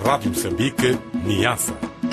Rádio Moçambique, Niassa.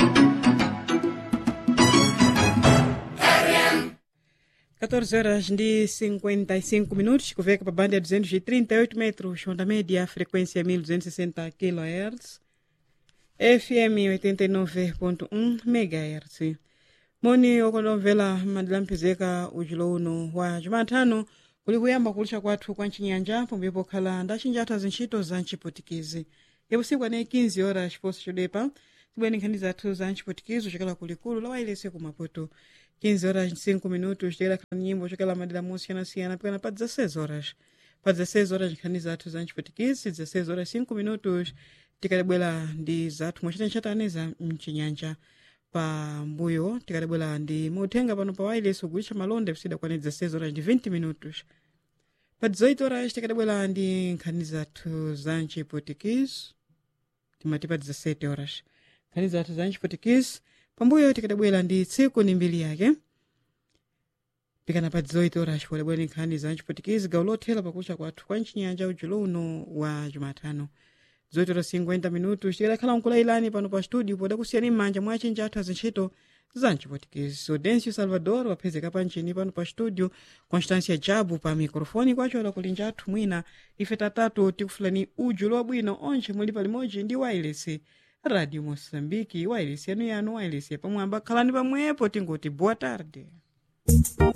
Quatorze horas de 55 minutos, convém para a banda 238 metros, onda média, frequência 1260 kHz, FM 89.1 MHz. moni okonomvera madilampezeka ujulo uno wa jumatano kuli kuyamba kulisha kwathu kwa ncinyanja pomwe pokhala ndachinjatha zintchito za ncipotikizi yapusiku ane 15 horas chiposo chodepa tibwene nkhani zathu za ncipotikizi chokela kulikulu la wailese ku maputo 15 horas 5 minutos tikela khala nyimbo chokela madera mosiyanasiyana pikana pa 16 horas pa 16 horas nkhani zathu za ncipotikizi 16 horas 5 minutos tikadabwera ndi zathu mwachita nchatane za mcinyanja pa mbuyo tikadabwera ndi muthenga pano pa wailesi kugulisha malonda kusida kwane 16 horas ndi 20 minutos pa 18 horas tikadabwera ndi nkhani zathu za ncipotikizi timati pa 17 horas nkhani zathu za ncipotikizi pambuyo tikadabwera ndi tsiku ni mbiri yake pikana pa 18 horas podabwera ndi nkhani za ncipotikizi gawo lothera pakucha kwathu kwa mchinyanja ujulo uno wa jumatano 18 horas 50 minutos tikadakhala nkulailani pano pa studio podakusiyani m'manja mwa achinja athu azintchito za ncipotikizi audencio salvador waphezeka panchini pano pa studio constância jabu pa mikrofoni kwacho kulinja athu mwina ife tatatu tikufulani ujulo wabwino onche muli palimodzi ndi wailesi radio moçambique wailesi yanu yanu wailesi yapamwamba khalani pamwepo tingoti boa tarde